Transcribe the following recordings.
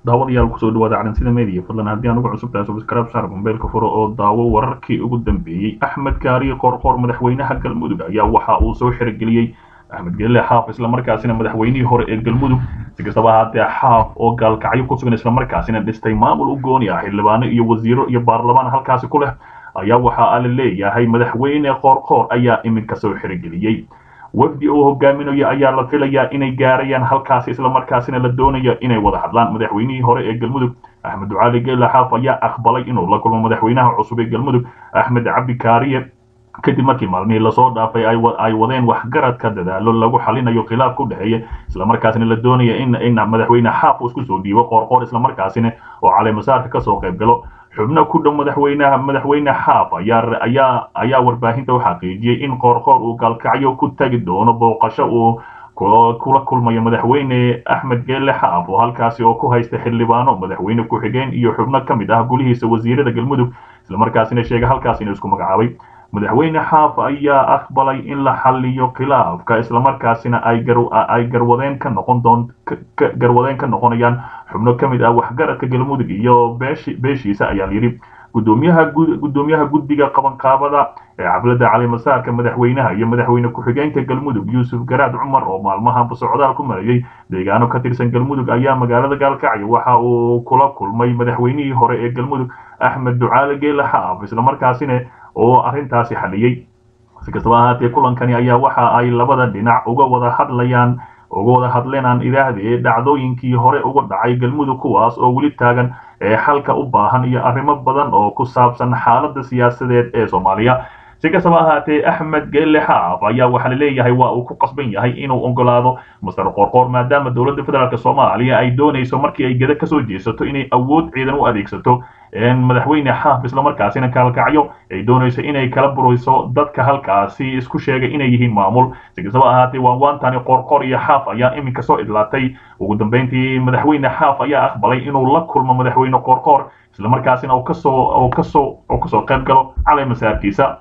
daawadayaal kusoo dhawaada calansida media fadlan haddii aan ugu cusub tahay subscribe saar mobaylka furo oo daawo wararkii ugu dambeeyey axmed gaariye qoorqoor madaxweynaha galmudug ayaa waxa uu soo xirigeliyey axmed gelile xaaf islamarkaasina madaxweynihii hore ee galmudug si kastaba ahaatee xaaf oo gaalkacyo ku sugan islamarkaasina dhistay maamul u gooni ah xildhibaano iyo wasiiro iyo baarlamaan halkaasi ku leh ayaa waxa la leeyahay madaxweyne qoorqoor ayaa iminka soo xirigeliyey wafdi uu hogaaminayo ayaa la filayaa inay gaarayaan halkaasi islamarkaasina la doonayo inay wada hadlaan madaxweynihii hore ee galmudug axmed ducaali geela xaaf ayaa aqbalay inuu la kulmo madaxweynaha cusub ee galmudug axmed cabdi kaariye kadib markii maalmihii lasoo dhaafay ay wadeen waxgaradka dadaalo lagu xalinayo khilaaf ku dhexeeya islamarkaasina la doonaya in madaxweyne xaaf uu isku soo dhiibo qoorqoor islamarkaasina oo caleemasaarka kasoo qayb galo xubno ku dhow madaxweynaha madaxweyne xaaf ayaa ayaa ayaa warbaahinta u xaqiijiyey in qoorqoor uu gaalkacyo ku tagi doono booqasho uu kula kulmayo madaxweyne axmed geele xaaf oo halkaasi oo ku haysta xildhibaano madaxweyne ku-xigeen iyo xubno ka mid ah gulihiisa wasiirada galmudug islamarkaasina sheegay halkaas inuu isku magacaabay madaxweyne xaaf ayaa aqbalay in la xaliyo khilaafka islamarkaasina ay garwadeen ka noqon doon garwadeen ka noqonayaan xubno ka mid ah waxgaradka galmudug iyo beeshiisa ayaa layidhi gudoomiyaha gudoomiyaha guddiga qabanqaabada ee xafladda calimasaarka madaxweynaha iyo madaxweyne ku-xigeenka galmudug yuusuf garaad cumar oo maalmahanba socdaal ku marayay deegaano ka tirsan galmudug ayaa magaalada gaalkacyo waxa uu kula kulmay madaxweynihii hore ee galmudug axmed ducaale geele xaaf islamarkaasina oo arrintaasi xaliyey si kastaba ahaatee kulankani ayaa waxa ay labada dhinac uga wada hadlayaan uga wada hadleenaan idaahdee dhacdooyinkii hore uga dhacay galmudug kuwaas oo weli taagan ee xalka u baahan iyo arrimo badan oo ku saabsan xaaladda siyaasadeed ee soomaaliya si kastaba ahaatee axmed geelle xaaf ayaa waxaa la leeyahay waa uu ku qasban yahay inuu ogolaado master qoorqoor maadaama dowladda federaalk soomaaliya ay doonayso markii ay geda kasoo jeesato inay awood ciidan u adeegsato madaxweyne xaaf islamarkaasina kaalkacyo ay doonayso inay kala burayso dadka halkaasi isku sheegay inay yihiin maamul si kastaba ahaatee waanwaantani qoorqoor iyo xaaf ayaa iminka soo idlaatay ugu dambeyntii madaxweyne xaaf ayaa aqbalay inuu la kulmo madaxweyne qoorqoor islamarkaasina uu kasoo kasoo uu kasoo qayb galo caleemasaarkiisa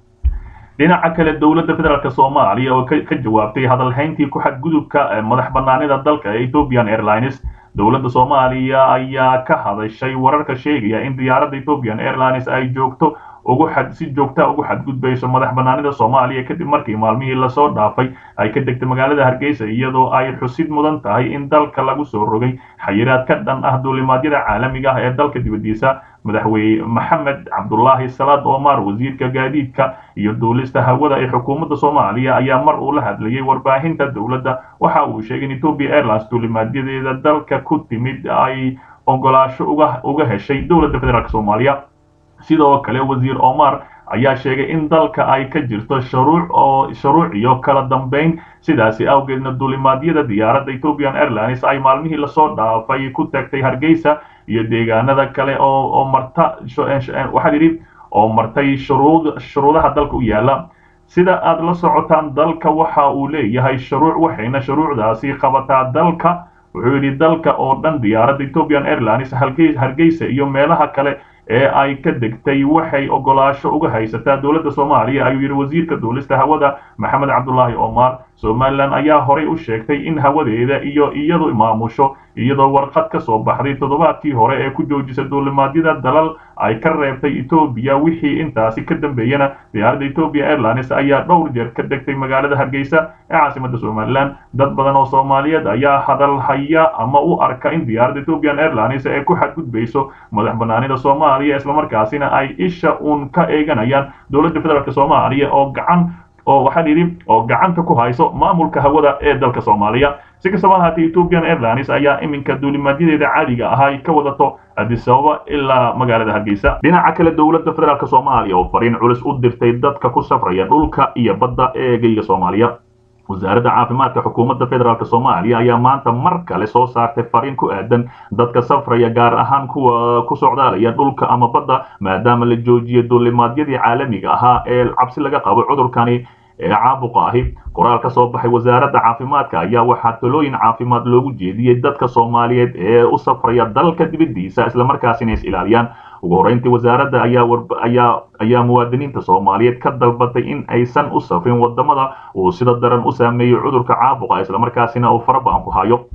dhinaca kale dowladda federaalk soomaaliya oo ka jawaabtay hadalhayntii ku xadgudubka madax banaanida dalka ee ethiopian airlines dowladda soomaaliya ayaa ka hadashay wararka sheegaya in diyaaradda ethiopian airlines ay joogto ugu xad si joogta ugu xadgudbayso madax banaanida soomaaliya kadib markii maalmihii lasoo dhaafay ay ka degtay magaalada hargeysa iyadoo ay xusid mudan tahay in dalka lagu soo rogay xayiraad ka dhan ah duulimaadyada caalamiga ah ee dalka dibadiisa madaxweyne maxamed cabdulaahi salaad omar wasiirka gaadiidka iyo duulista hawada ee xukuumadda soomaaliya ayaa mar uu la hadlayay warbaahinta dowladda waxa uu sheegay in ethiopia airlines duulimaadyadeeda dalka ku timid ay ogolaasho uga uga heshay dowladda federaalk soomaaliya sidoo kale wasiir omar ayaa sheegay in dalka ay ka jirto shuruuc oo shuruuc iyo kala dambeyn sidaasi awgeedna duulimaadyada diyaaradda ethiopian airlines ay maalmihii lasoo dhaafay ku tagtay hargeysa iyo deegaanada kale oo oo marta waxaa yidhi oo martay shuruud shuruudaha dalka u yaala sida aad la socotaan dalka waxa uu leeyahay shuruuc waxayna shuruucdaasi qabataa dalka wuxuu yidhi dalka oo dhan diyaaradda ethiopian airlines hargeysa iyo meelaha kale ee ay ka degtay waxay ogolaasho uga haysataa dowladda soomaaliya ayuu yidhi wasiirka duulista hawada maxamed cabdulaahi omar somalilan ayaa horay u sheegtay in hawadeeda iyo iyadu maamusho iyadoo warqad ka soo baxday toddobaadkii hore ee ku joojisa duulimaadyada dalal ay ka reebtay etoobiya wixii intaasi ka dambeeyana diyaaradda ethiopian airlines ayaa dhowr jeer ka degtay magaalada hargeysa ee caasimadda somalilan dad badan oo soomaaliyeed ayaa hadal haya ama u arka in diyaaradda ethiopian airlines ee ku xadgudbayso madax banaanida soomaaliya islamarkaasina ay isha uun ka eeganayaan dowladda federaalk soomaaliya oo gacan oo waxaa yidhi oo gacanta ku hayso maamulka hawada ee dalka soomaaliya si kastaba ahaatee ethiopian airlines ayaa iminka duulimaadyadeeda caadiga ahaa ay ka wadato addis ababa ilaa magaalada hargeysa dhinaca kale dowladda federaalk soomaaliya oo fariin culus u dirtay dadka ku safraya dhulka iyo badda ee geyga soomaaliya wasaaradda caafimaadka xukuumadda federaalk soomaaliya ayaa maanta mar kale soo saartay fariin ku aadan dadka safraya gaar ahaan kuwa ku socdaalaya dhulka ama badda maadaama la joojiyay duulimaadyadii caalamiga ahaa ee cabsi laga qabo cudurkani ee caabuqa ahi qoraal ka soo baxay wasaaradda caafimaadka ayaa waxaa talooyin caafimaad loogu jeediyey dadka soomaaliyeed ee u safraya dalka dibaddiisa islamarkaasina is ilaaliyaan ugu horreyntii wasaaradda ayaa ayaa ayaa muwaadiniinta soomaaliyeed ka dalbatay in aysan u safrin wadamada uu sida daran u saameeyey cudurka caabuqa islamarkaasina uu faraba'an ku hayo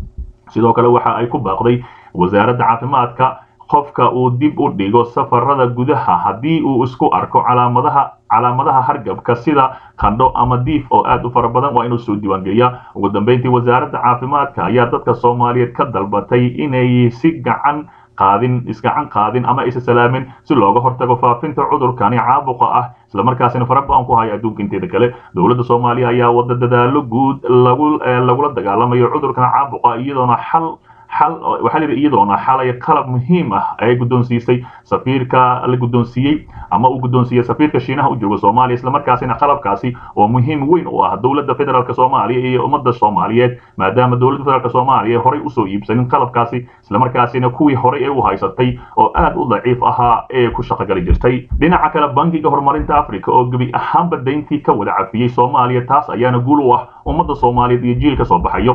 sidoo kale waxa ay ku baaqday wasaaradda caafimaadka qofka uu dib u dhigo safarada gudaha haddii uu isku arko calaamadaha calaamadaha hargabka sida qandho ama diif oo aad u fara badan waa inuu soo diiwaangeliyaa ugu dambeyntii wasaaradda caafimaadka ayaa dadka soomaaliyeed ka dalbatay inay si gacan qaadin isgacan qaadin ama isa salaamin si looga hortago faafinta cudurkani caabuqa ah islamarkaasina fara ba-an ku haya adduunka inteeda kale dowladda soomaaliya ayaa wada dadaalo guud lagu lagula dagaalamayo cudurkan caabuqa iyadoona xal xal waxaa layidhi iyadoona xalay qalab muhiim ah ay guddoonsiisay safiirka la guddoonsiiyey ama uu guddoonsiiyey safiirka shiinaha u jooga soomaaliya islamarkaasina qalabkaasi oo muhiim weyn u ah dowladda federaalk soomaaliya iyo ummadda soomaaliyeed maadaama dowladda federaalk soomaaliya horey usoo iibsanin qalabkaasi islamarkaasina kuwii horey ee u haysatay oo aad u daciif ahaa ee ku shaqogali jirtay dhinaca kale bankiga horumarinta africa oo gebi ahaanba dayntii ka wada cafiyey soomaaliya taas ayaana guul u ah ummadda soomaaliyeed iyo jiil ka soo baxayo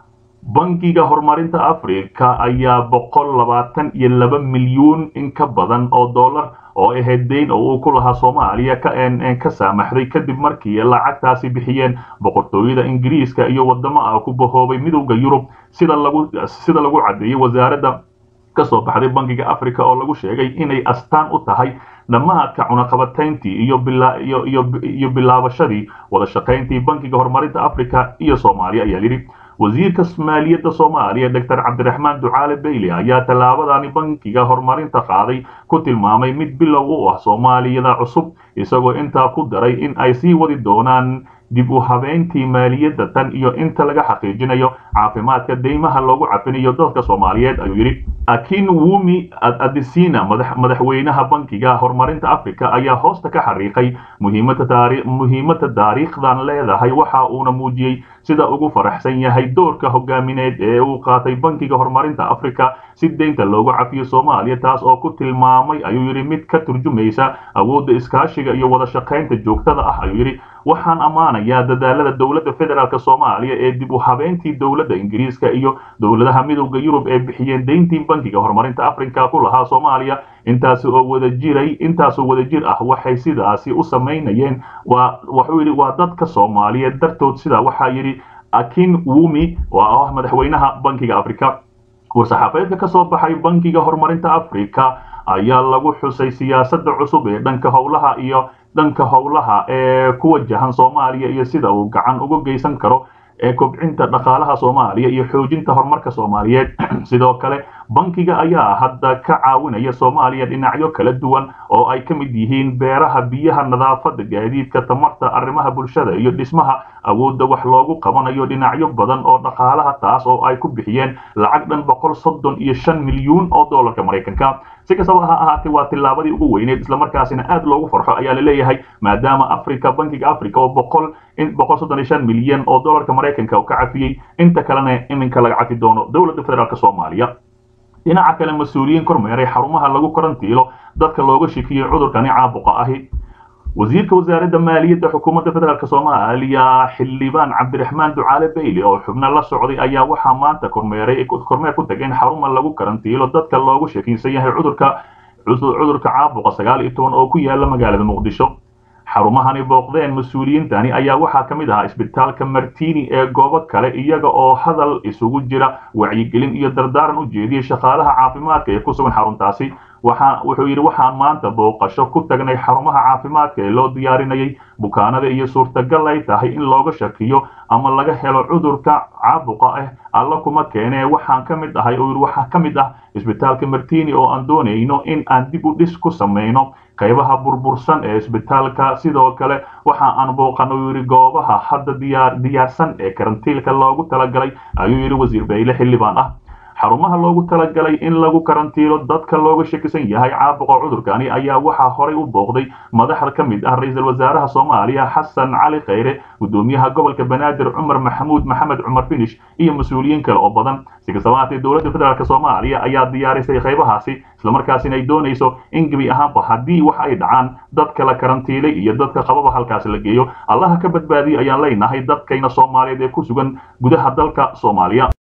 bankiga horumarinta africa ayaa boqol labaatan iyo laba milyuun in ka badan oo dollar oo ahayd dayn oo uu ku lahaa soomaaliya ka saamaxday kadib markii lacagtaasi bixiyeen boqortooyada ingiriiska iyo wadamo ah ku bahoobay midowda yurub sida lagu sida lagu caddeeyey wasaaradda kasoo baxday bankiga africa oo lagu sheegay inay astaan u tahay dhammaadka cunaqabatayntii iyo iyo iyo bilaabashadii wada shaqayntii bankiga horumarinta africa iyo soomaaliya ayaa yidhi wasiirka maaliyadda soomaaliya doctor cabdiraxmaan ducaale bayle ayaa tallaabadani bankiga horumarinta qaaday ku tilmaamay mid bilow u ah soomaaliyada cusub isagoo intaa ku daray in ay sii wadi doonaan dib u habeyntii maaliyadda tan iyo inta laga xaqiijinayo caafimaadka deymaha loogu cafinayo dadka soomaaliyeed ayuu yidhi akin wumi adisina madaxweynaha bankiga horumarinta africa ayaa hoosta ka xariiqay muhiimada taariikhdan leedahay waxa uuna muujiyey sida ugu faraxsan yahay doorka hogaamineed ee uu qaatay bankiga horumarinta africa si deynta loogu cafiyo soomaaliya taas oo ku tilmaamay ayuu yidhi mid ka turjumaysa awoodda iskaashiga iyo wada shaqaynta joogtada ah ayuu yidhi waxaan ammaanayaa dadaalada dowladda federaalk soomaaliya ee dib u habeyntii dowladda ingiriiska iyo dowladaha midowda yurub ee bixiyeen deyntii bankiga horumarinta africa ku lahaa soomaaliya intaasi oo wada jiray intaasoo wada jir ah waxay sidaasi u samaynayeen waa wuxuu yidhi waa dadka soomaaliyeed dartood sidaa waxaa yidhi akin wumi oo ah madaxweynaha bankiga africa war-saxaafadeedka ka soo baxay bankiga horumarinta africa ayaa lagu xusay siyaasadda cusub ee dhanka howlaha iyo dhanka howlaha ee ku wajahan soomaaliya iyo sida uu gacan uga geysan karo ee kobcinta dhaqaalaha soomaaliya iyo xoojinta horumarka soomaaliyeed sidoo kale bankiga ayaa hadda ka caawinaya soomaaliya dhinacyo kala duwan oo ay ka mid yihiin beeraha biyaha nadaafadda gaadiidka tamarta arrimaha bulshada iyo dhismaha awoodda wax loogu qabanayo dhinacyo badan oo dhaqaalaha taas oo ay ku bixiyeen lacag dhan boqol soddon iyo shan milyuun oo doolarka maraykanka si kastaba ha ahaatee waa tillaabadii ugu weyneed islamarkaasina aad loogu farxo ayaa la leeyahay maadaama africa bankiga africa oo boqol in boqol soddon iyo shan milyan oo doolarka maraykanka uu ka cafiyey inta kalena iminka laga cafi doono dowladda federaalk soomaaliya dhinaca kale mas-uuliyiin kormeeray xarumaha lagu karantiilo dadka looga shikiyey cudurkani caabuqa ahi wasiirka wasaaradda maaliyadda xukuumadda federaalk soomaaliya xildhibaan cabdiraxmaan ducaale bayle oo xubno la socday ayaa waxaa maanta kormeeray kormeer ku tageen xaruma lagu karantiilo dadka loogu shakiinsan yahay cudurka cudurka caabuqa sagaal iyo toban oo ku yaala magaalada muqdisho xarumahani booqdeen mas-uuliyiintani ayaa waxaa ka mid ahaa isbitaalka martini ee goobo kale iyaga oo hadal isugu jira wacyigelin iyo dardaaran u jeediyey shaqaalaha caafimaadka ee ku sugan xaruntaasi waxa wuxuu yidhi waxaan maanta booqasho ku tagnay xarumaha caafimaadka ee loo diyaarinayay bukaanada iyo suurtagal ay tahay in looga shakiyo ama laga helo cudurka caabuqa ah alla kuma keenee waxaan ka mid ahay oo yidhi waxaa ka mid ah isbitaalka martini oo aan doonayno in aan dib u dhis ku samayno qaybaha burbursan ee isbitaalka sidoo kale waxa aan booqano yidhi goobaha hadda diyaar diyaarsan ee karantiilka loogu talagalay ayuu yidhi wasiir bayle xildhibaan ah xarumaha loogu talagalay in lagu karantiilo dadka looga shakisan yahay caabuqa cudurkani ayaa waxaa horay u booqday madaxda ka mid ah ra-iisul wasaaraha soomaaliya xasan cali khayre gudoomiyaha gobolka banaadir cumar maxamuud maxamed cumar finish iyo mas-uuliyiin kale oo badan si kastaba haatee dowladda federaalk soomaaliya ayaa diyaarisay qaybahaasi islamarkaasina ay doonayso in gebi ahaanba haddii wax ay dhacaan dadka la karantiilay iyo dadka qababa halkaasi la geeyo allaha ka badbaadiyo ayaan leenahay dadkayna soomaaliyeed ee ku sugan gudaha dalka soomaaliya